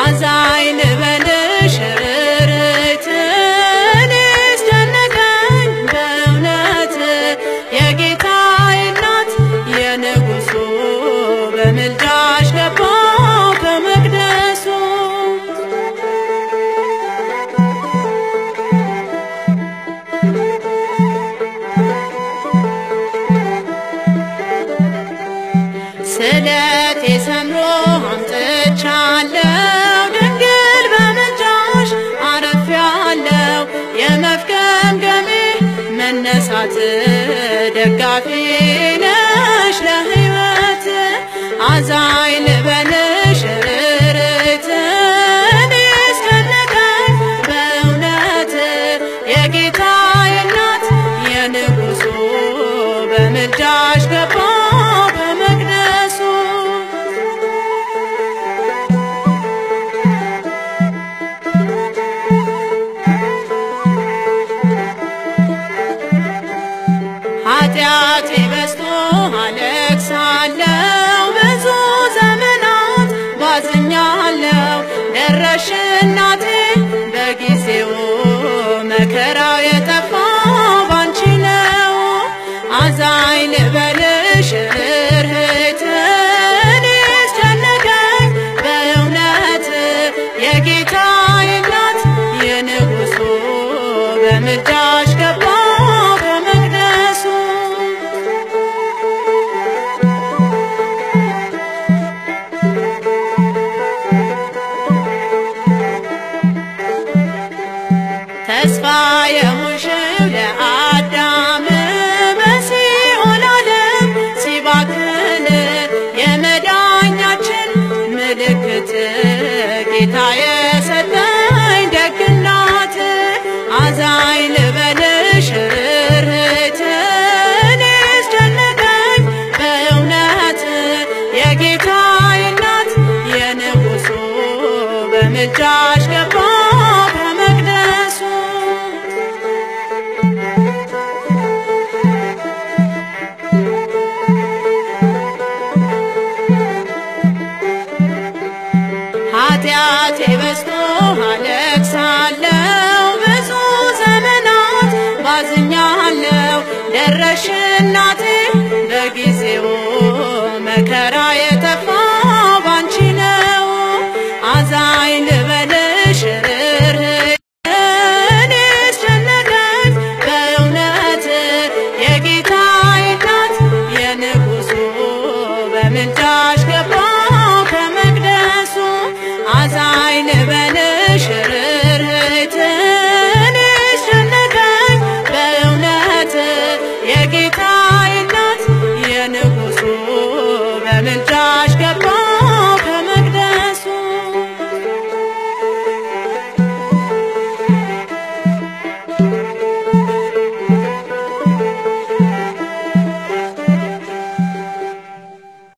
አዛኝ ልበልሽ ርርት እኔስ ጨነቀኝ በእውነት የጌታዬ እናት የንጉሱ በምልጃሽ ገባው ከመቅደሱ ስለቴ ሰምሮ አምጥቻለሁ ድንግል በምልጃሽ አረፊያለሁ የመፍገምገሜ መነሳት ደጋፊ ነሽ ለሕይወት አዛኝ ልበልሽ ርርት እኔስ ጨነቀኝ በእውነት የጌታዬ እናት የንጉሱ በምልጃሽ ገባው በመቅደሱ ኃጢአቴ በዝቶ አለቅሳለሁ ብዙ ዘመናት ባዝኛለሁ ደረሽ እናቴ በጊዜው መከራው የጠፋ ባንቺ ነው አዛኝ ልበልሽ ርህት እኔስ ጨነቀኝ በእውነት የጌታዬ እናት የንጉሱ በምልጃሽ ገባው በመቅደሱ ተስፋ የሆ